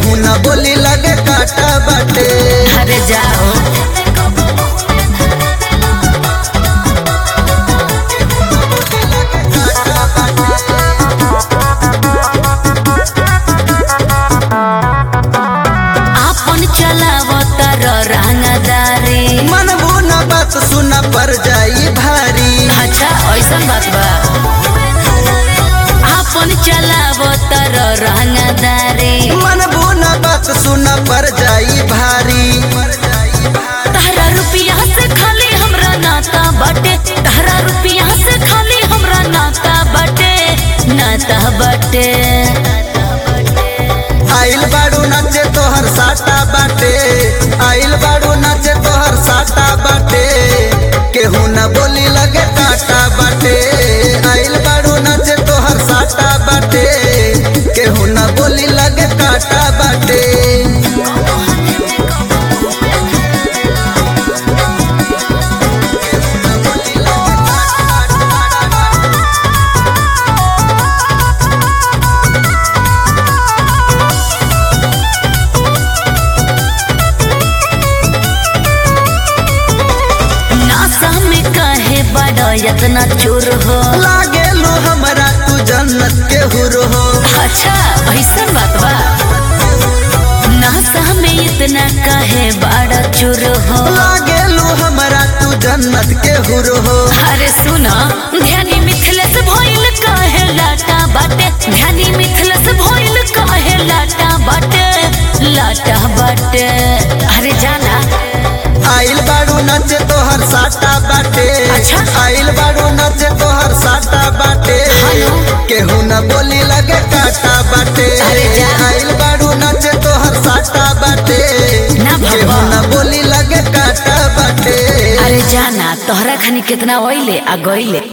केहू न बोली लगे काटा बाटे अरे जाओ आपन चलावतर रंगदारी मनबू न बात सुना पर जाई भारी अच्छा ऐसन बात बा आपन चलावतर रंगदारी मनबू न बात सुना पर जाई भारी तहरा रुपया से खाली हमरा नाता बाटे तहरा रुपया से खाली हमरा नाता बाटे नाता बाटे आइल बाड़ू नाचे तोहर साटा बाटे आइल बाड़ू नाचे तोहर साटा बाटे केहू न बोली लगे काटा बाटे आइल बाड़ू नाचे तोहर साटा बाटे केहू न बोली लगे काटा बाटे नासा में काहे बड़ा इतना चोर हो लागेलू हमरा तू जन्नत के हुर हो अच्छा ऐसन बात बा नासा में इतना काहे बड़ा चोर हो लागेलू हमरा तू जन्नत के हुर हो अरे सुना ध्यानी मिथिलस भइल काहे लाटा बाटे ध्यानी मिथिलस भइल काहे लाटा बाटे लाटा बाटे अरे जाना आइल बाड़ू नाचे तोहर साटा बाटे अच्छा। आइल बाड़ू नाचे तोहर साटा बाटे हेलो। केहू न बोली लगे काटा बाटे अरे जा। आइल बाड़ू नाचे तोहर साटा बाटे ना भगवा। केहू न बोली लगे काटा बाटे अरे जाना तोहरा खानी कितना ओइले आ गइले